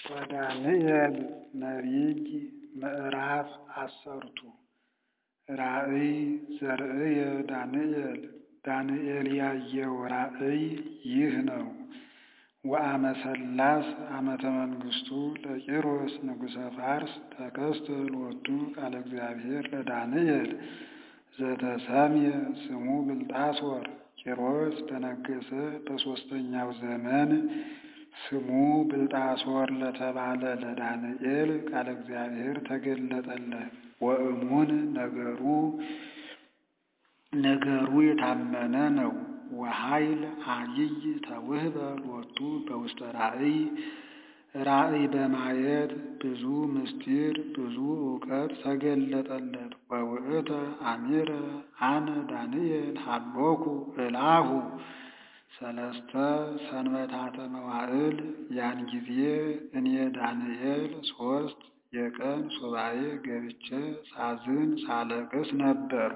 ወዳንኤል ነቢይ ምዕራፍ አሰርቱ ራእይ ዘርእየ ዳንኤል ዳንኤል ያየው ራእይ ይህ ነው። ወአመ ሠላስ ዓመተ መንግሥቱ ለቂሮስ ንጉሠ ፋርስ ተከስተ ሎቱ ቃለ እግዚአብሔር ለዳንኤል ዘተሰምየ ስሙ ብልጣሶር ቂሮስ በነገሠ በሦስተኛው ዘመን ስሙ ብልጣሶር ለተባለ ለዳንኤል ቃለ እግዚአብሔር ተገለጠለት። ወእሙን ነገሩ ነገሩ የታመነ ነው። ወኃይል ዐቢይ ተውህበ ሎቱ በውስተ ራእይ ራእይ በማየት ብዙ ምስጢር ብዙ እውቀት ተገለጠለት። ወውእተ አሚረ አነ ዳንኤል ሀሎኩ እላሁ ሰለስተ ሰንበታተ መዋዕል ያን ጊዜ እኔ ዳንኤል ሦስት የቀን ሱባኤ ገብቼ ሳዝን ሳለቅስ ነበርሁ።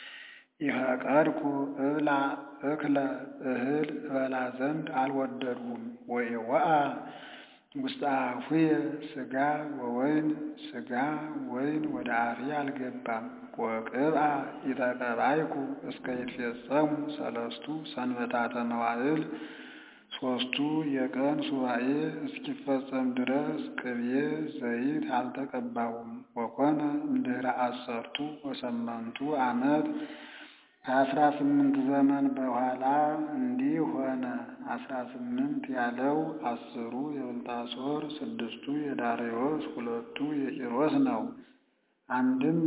ኢፈቀድኩ እብላ እክለ እህል እበላ ዘንድ አልወደድሁም። ወኢወአ ውስተ አፉየ ሥጋ ወወይን ሥጋ ወይን ወደ አፌ አልገባም። ወቅብአ ኢተቀባይኩ እስከ ይትፌጸሙ ሰለስቱ ሰንበታተ መዋዕል ሦስቱ የቀን ሱባኤ እስኪፈጸም ድረስ ቅቤ ዘይት አልተቀባሁም። ወኮነ እምድኅረ አሰርቱ ወሰመንቱ ዓመት ከአስራ ስምንት ዘመን በኋላ እንዲህ ሆነ። አስራ ስምንት ያለው አስሩ የብልጣሶር ስድስቱ የዳርዮስ ሁለቱ የቂሮስ ነው። አንድም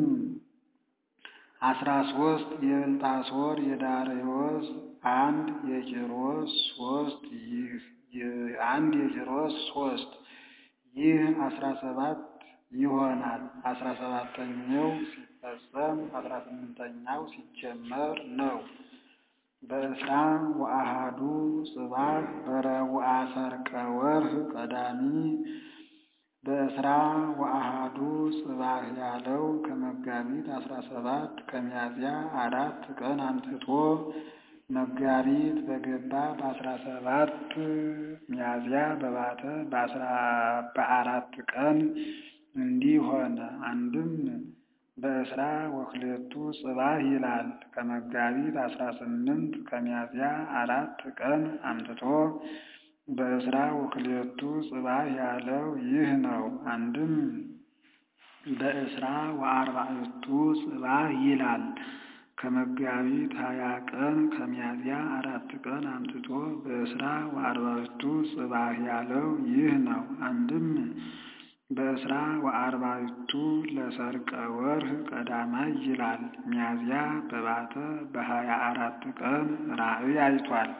አስራ ሦስት የብልጣሶር የዳርዮስ አንድ የቂሮስ ሦስት ይህ አንድ የቂሮስ ሦስት ይህ አስራ ሰባት ይሆናል። አስራ ሰባተኛው ሲፈጸም አስራ ስምንተኛው ሲጀመር ነው። በእስራ ወአሃዱ ጽባሕ በረቡዓ ሠርቀ ወርኅ ቀዳሚ በእስራ ወአሃዱ ጽባሕ ያለው ከመጋቢት አስራ ሰባት ከሚያዝያ አራት ቀን አምጥቶ መጋቢት በገባ በአስራ ሰባት ሚያዝያ በባተ በአራት ቀን እንዲህ ሆነ። አንድም በእስራ ወክሌቱ ጽባሕ ይላል። ከመጋቢት አስራ ስምንት ከሚያዝያ አራት ቀን አምጥቶ በእስራ ወክሌቱ ጽባሕ ያለው ይህ ነው። አንድም በእስራ ወአርባዕቱ ጽባሕ ይላል። ከመጋቢት ሀያ ቀን ከሚያዝያ አራት ቀን አምጥቶ በእስራ ወአርባዕቱ ጽባሕ ያለው ይህ ነው። አንድም በእስራ ወአርባዕቱ ለሠርቀ ወርኅ ቀዳማይ ይላል። ሚያዝያ በባተ በሀያ አራት ቀን ራእይ አይቷል።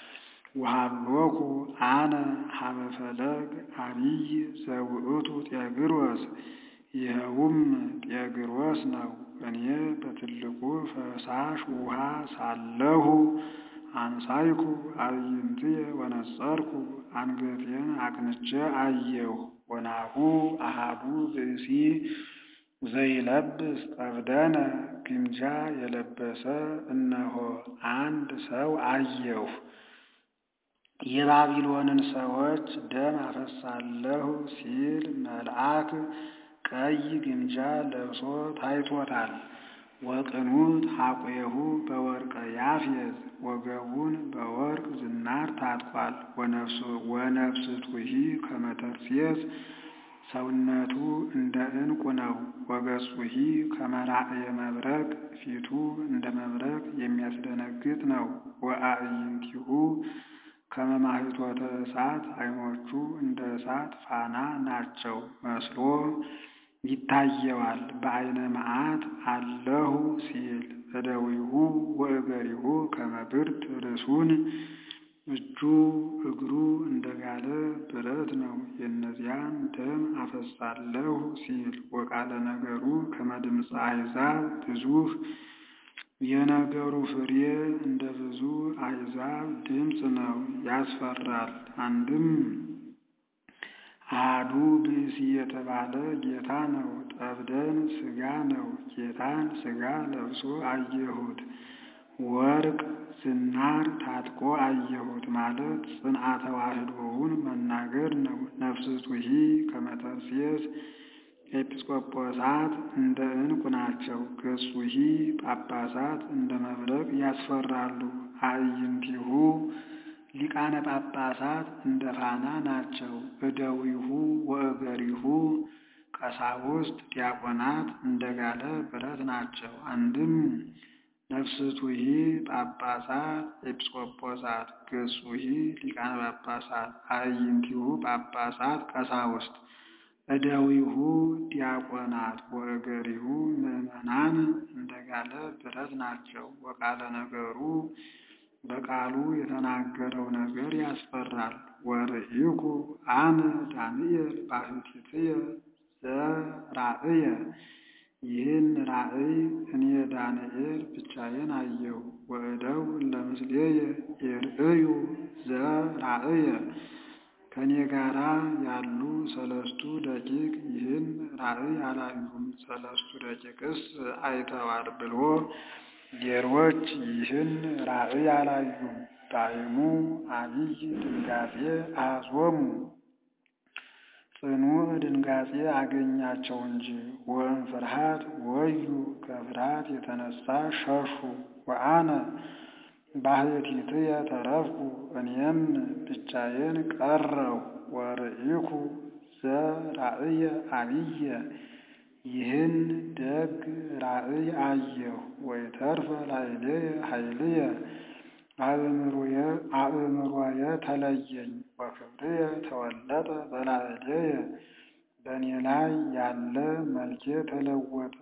ወሀሎኩ አነ ሀበ ፈለግ ዐቢይ ዘውእቱ ጤግሮስ ይኸውም ጤግሮስ ነው። እኔ በትልቁ ፈሳሽ ውሃ ሳለሁ አንሳይኩ አዕይንትየ ወነጸርኩ አንገቴን አቅንቼ አየሁ። ወናሁ አሃዱ ብእሲ ዘይለብስ ጠብደነ ግምጃ የለበሰ እነሆ አንድ ሰው አየሁ። የባቢሎንን ሰዎች ደም አፈሳለሁ ሲል መልአክ ቀይ ግምጃ ለብሶ ታይቶታል። ወቅኑት ሐቁሁ በወርቀ ያፌዝ ወገቡን በወርቅ ዝናር ታጥቋል። ወነፍስቱሂ ከመ ተርሴስ ሰውነቱ እንደ ዕንቁ ነው። ወገጹሂ ከመ ራእየ መብረቅ ፊቱ እንደ መብረቅ የሚያስደነግጥ ነው። ወአዕይንቲሁ ከመ ማኅቶተ እሳት ዓይኖቹ እንደ እሳት ፋና ናቸው መስሎ ይታየዋል። በዓይነ መዓት አለሁ ሲል እደዊሁ ወእገሪሁ ከመ ብርት ርእሱን እጁ እግሩ እንደ ጋለ ብረት ነው። የእነዚያን ደም አፈሳለሁ ሲል ወቃለ ነገሩ ከመ ድምፀ አሕዛብ ብዙኅ የነገሩ ፍሬ እንደ ብዙ አሕዛብ ድምፅ ነው፣ ያስፈራል። አንድም አሐዱ ብእሲ የተባለ ጌታ ነው። ጠብደን ሥጋ ነው። ጌታን ሥጋ ለብሶ አየሁት። ወርቅ ዝናር ታጥቆ አየሁት ማለት ጽንዓ ተዋሕዶውን መናገር ነው። ነፍስቱሂ ከመተርሴስ ኤጲስቆጶሳት እንደ ዕንቁ ናቸው። ገጹሂ ጳጳሳት እንደ መብረቅ ያስፈራሉ። አዕይንቲሁ ሊቃነ ጳጳሳት እንደ ፋና ናቸው። እደዊሁ ወእገሪሁ ቀሳውስት ዲያቆናት እንደ ጋለ ብረት ናቸው። አንድም ነፍስቱሂ ጳጳሳት ኤጲስቆጶሳት፣ ገጹሂ ሊቃነ ጳጳሳት፣ አዕይንቲሁ ጳጳሳት ቀሳውስት፣ እደዊሁ ዲያቆናት ወእገሪሁ ምእመናን እንደ ጋለ ብረት ናቸው። ወቃለ ነገሩ በቃሉ የተናገረው ነገር ያስፈራል። ወርኢኩ አነ ዳንኤል ባሕቲትየ ዘራእየ ይህን ራእይ እኔ ዳንኤል ብቻዬን አየሁ። ወእደው ለምስሌየ ይርእዩ ዘራእየ ከእኔ ጋራ ያሉ ሰለስቱ ደቂቅ ይህን ራእይ አላዩም። ሰለስቱ ደቂቅስ አይተዋል ብሎ ሌሎች ይህን ራእይ አላዩም። ዳይሙ አብይ ድንጋጼ አዞሙ ጽኑ ድንጋጼ አገኛቸው እንጂ ወእም ፍርሃት ወዩ ከፍርሃት የተነሳ ሸሹ። ወአነ ባሕቲትየ ተረፍኩ እኔም ብቻዬን ቀረው። ወርኢኩ ዘራእየ አብየ ይህን ደግ ራእይ አየሁ። ወይተርፈ ላዕሌየ ኃይልየ አእምሮየ ተለየኝ። ወክብርየ ተወለጠ በላዕሌየ በእኔ ላይ ያለ መልኬ ተለወጠ።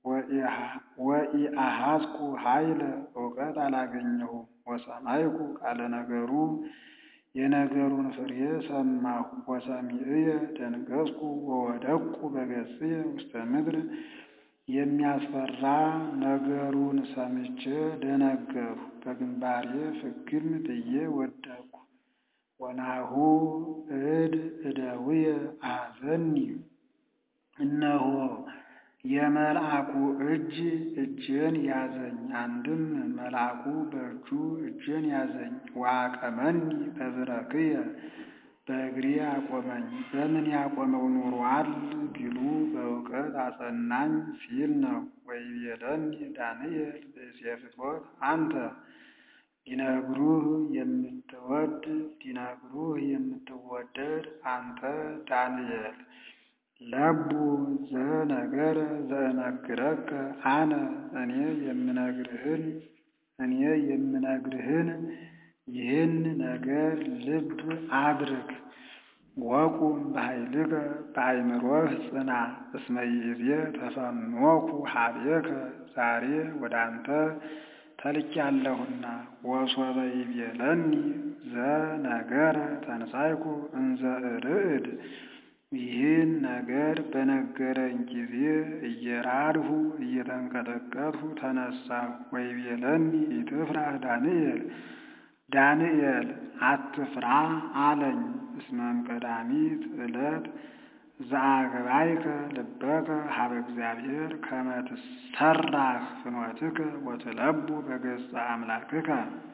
ወኢአሐዝኩ ኃይለ እውቀት አላገኘሁም። ወሰማይኩ ቃለ ነገሩ የነገሩን ፍሬ ሰማሁ። ወሰሚዕየ ደንገዝኩ ወወደቅኩ በገጽየ ውስተ ምድር የሚያስፈራ ነገሩን ሰምቼ ደነገርሁ፣ በግንባሬ ፍግም ብዬ ወደቅሁ። ወናሁ እድ እደውየ አሐዘኒ እነሆ የመልአኩ እጅ እጄን ያዘኝ። አንድም መልአኩ በእጁ እጄን ያዘኝ። ወአቀመኒ በብረክየ በእግሬ አቆመኝ። በምን ያቆመው ኑሯል ቢሉ በእውቀት አጸናኝ ሲል ነው። ወይቤለኒ ዳንኤል ብእሴ ፍትወት አንተ ሊነግሩህ የምትወድ ሊነግሩህ የምትወደድ አንተ ዳንኤል ለቡ ዘነገረ ዘእነግረከ አነ እኔ የምነግርህን እኔ የምነግርህን ይህን ነገር ልብ አድርግ። ወቁም በኃይልከ በአእምሮህ ጽና። እስመ ይእዜ ተፈኖኩ ኀቤከ ዛሬ ወደ አንተ ተልኬአለሁና። ወሶበ ይቤለኒ ዘነገረ ተንሣእኩ እንዘ እርዕድ ይህን ነገር በነገረኝ ጊዜ እየራድሁ እየተንቀጠቀጥሁ ተነሳሁ። ወይቤለኒ ኢትፍራህ ዳንኤል ዳንኤል አትፍራ አለኝ። እስመም ቀዳሚት ዕለት ዘአግባይከ ልበከ ሀበ እግዚአብሔር ከመ ትሠራህ ፍኖትከ ወትለቡ በገጸ አምላክከ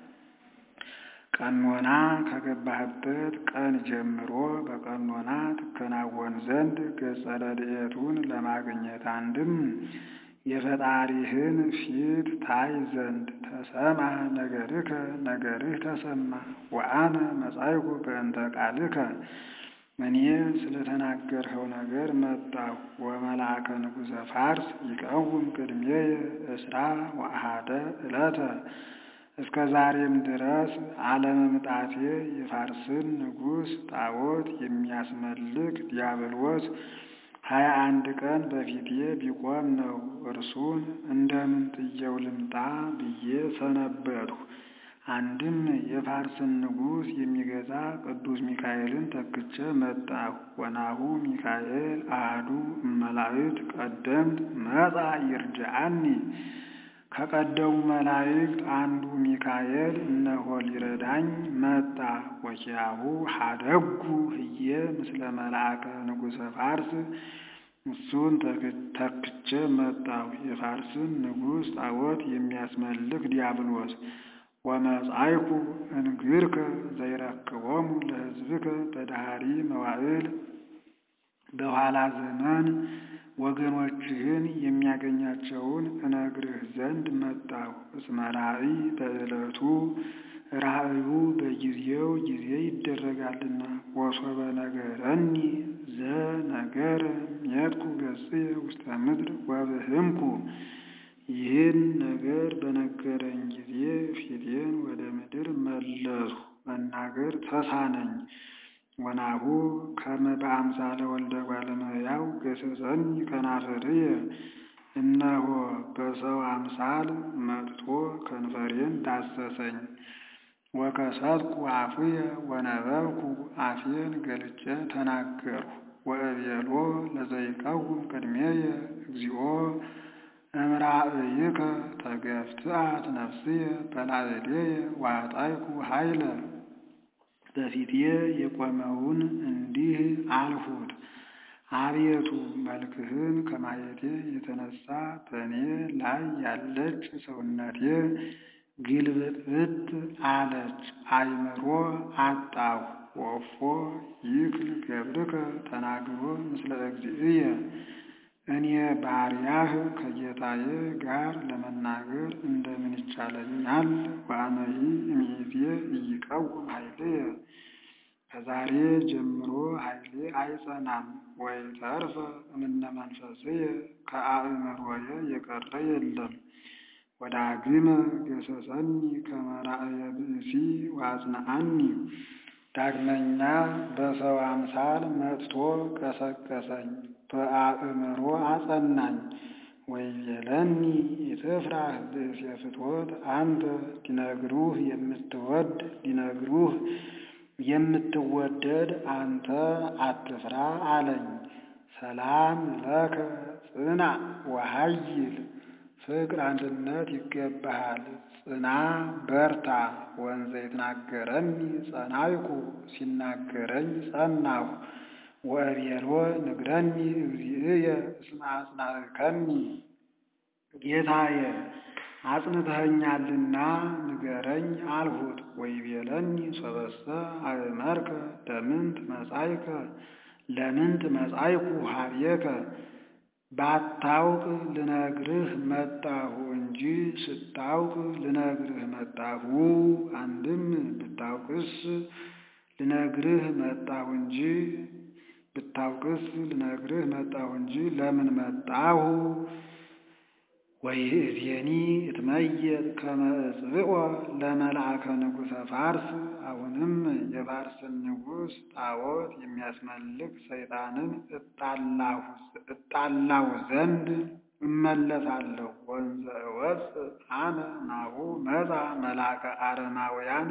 ቀኖና ከገባህበት ቀን ጀምሮ በቀኖና ትከናወን ዘንድ ገጸ ረድኤቱን ለማግኘት አንድም የፈጣሪህን ፊት ታይ ዘንድ ተሰማ ነገርከ ነገርህ ተሰማ። ወአነ መጻይኩ በእንተ ቃልከ እኔ ስለተናገርኸው ነገር መጣሁ። ወመልአከ ንጉሠ ፋርስ ይቀውም ቅድሜየ እስራ ወአሐደ ዕለተ እስከ ዛሬም ድረስ አለመምጣቴ የፋርስን ንጉሥ ጣዖት የሚያስመልክ ዲያብሎስ ሀያ አንድ ቀን በፊቴ ቢቆም ነው። እርሱን እንደምን ጥየው ልምጣ ብዬ ሰነበትሁ። አንድም የፋርስን ንጉሥ የሚገዛ ቅዱስ ሚካኤልን ተክቼ መጣሁ። ወናሁ ሚካኤል አሐዱ እመላእክት ቀደምት መጻ ይርድአኒ ከቀደሙ መላእክት አንዱ ሚካኤል እነሆ ሊረዳኝ መጣ። ወኪያሁ ሀደጉ ህየ ምስለ መልአከ ንጉሠ ፋርስ እሱን ተክቼ መጣሁ። የፋርስን ንጉሥ ጣዖት የሚያስመልክ ዲያብሎስ ወመጻይኩ እንግርከ ዘይረክቦሙ ለሕዝብከ በዳህሪ መዋዕል በኋላ ዘመን ወገኖችህን የሚያገኛቸውን እነግርህ ዘንድ መጣሁ። እስመ ራእይ በዕለቱ ራእዩ በጊዜው ጊዜ ይደረጋልና። ወሶበ ነገረኒ ዘነገረ ሜጥኩ ገጽየ ውስተ ምድር ወብህምኩ ይህን ነገር በነገረኝ ጊዜ ፊቴን ወደ ምድር መለስሁ፣ መናገር ተሳነኝ። ወናሁ ከመ በአምሳለ ወልደ እጓለ እመሕያው ገሠጸኒ ከናፍርየ እነሆ በሰው አምሳል መጥቶ ከንፈሬን ዳሰሰኝ። ወከሰትኩ አፉየ ወነበብኩ አፌን ገልጬ ተናገርሁ። ወእቤሎ ለዘይቀውም ቅድሜየ እግዚኦ እምራእይከ ተገፍትአት ነፍስየ በላዕሌየ ወአጣይኩ ኃይለ በፊቴ የቆመውን እንዲህ አልሁት፣ አቤቱ መልክህን ከማየቴ የተነሳ በእኔ ላይ ያለች ሰውነቴ ግልብጥብጥ አለች፣ አእምሮ አጣሁ። ወፎ ይክል ገብርከ ተናግሮ ምስለ እግዚእየ እኔ ባሪያህ ከጌታዬ ጋር ለመናገር እንደምን ይቻለኛል? ወአነሂ እምይእዜ ኢይቀውም ኃይልየ ከዛሬ ጀምሮ ኃይሌ አይጸናም። ወይተርፈ እምነ መንፈስየ ከአእምሮዬ የቀረ የለም። ወዳግመ ገሠጸኒ ከመ ራእየ ብእሲ ወአጽንዓኒ ዳግመኛ በሰው አምሳል መጥቶ ቀሰቀሰኝ፣ በአእምሮ አጸናኝ። ወይቤለኒ ኢትፍራህ ብእሴ ፍትወት አንተ ሊነግሩህ የምትወድ ሊነግሩህ የምትወደድ አንተ አትፍራ አለኝ። ሰላም ለከ ጽናዕ ወኃይል ፍቅር አንድነት ይገባሃል፣ ጽና በርታ። ወንዘ ይትናገረኒ ጸናይኩ ሲናገረኝ ጸናሁ። ወእቤሎ ንግረኒ እግዚእየ እስመ አጽናዕከኒ ጌታዬ አጽንተኸኛልና ንገረኝ አልሁት። ወይቤለኒ ሶበሰ አእመርከ ለምንት መጻእከ ለምንት መጻእኩ ኀቤከ ባታውቅ ልነግርህ መጣሁ እንጂ ስታውቅ ልነግርህ መጣሁ። አንድም ብታውቅስ ልነግርህ መጣሁ እንጂ ብታውቅስ ልነግርህ መጣሁ እንጂ ለምን መጣሁ? ወይእዜኒ እትመየጥ ከመ እጽብዖ ለመልአከ ንጉሠ ፋርስ። አሁንም የፋርስን ንጉሥ ጣዖት የሚያስመልክ ሰይጣንን እጣላው ዘንድ እመለሳለሁ። ወንዘ እወፅእ አነ ናሁ መጻ መልአከ አረማውያን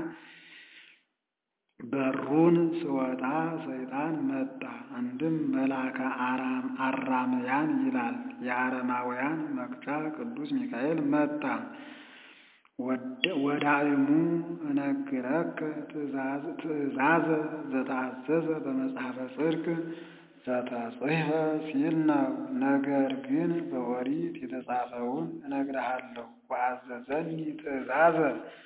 በሩን ስወጣ ሰይጣን መጣ። አንድም መልአከ አራምያን ይላል። የአረማውያን መቅጫ ቅዱስ ሚካኤል መጣ። ወዳእሙ እነግረከ ትእዛዘ ዘተአዘዘ በመጽሐፈ ጽድቅ ዘተጽሕፈ ሲል ነው። ነገር ግን በኦሪት የተጻፈውን እነግርሃለሁ። ወአዘዘኒ ትእዛዘ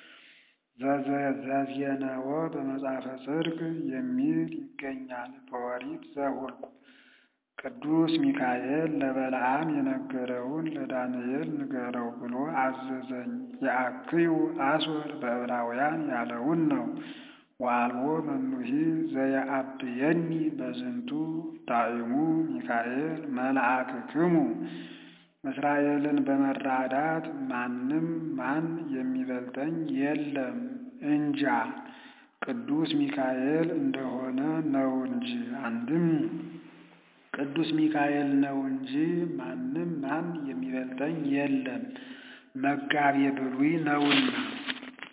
ዘዜነወ በመጽሐፈ ጽድቅ የሚል ይገኛል በኦሪት ዘኍልቍ። ቅዱስ ሚካኤል ለበለዓም የነገረውን ለዳንኤል ንገረው ብሎ አዘዘኝ። የአክዩ አስወር በዕብራውያን ያለውን ነው። ወአልቦ መኑሂ ዘየአብየኒ በዝንቱ ዳእሙ ሚካኤል መልአክክሙ እስራኤልን በመራዳት ማንም ማን የሚበልጠኝ የለም እንጃ ቅዱስ ሚካኤል እንደሆነ ነው እንጂ። አንድም ቅዱስ ሚካኤል ነው እንጂ ማንም ማን የሚበልጠኝ የለም መጋቤ ብሉይ ነውና።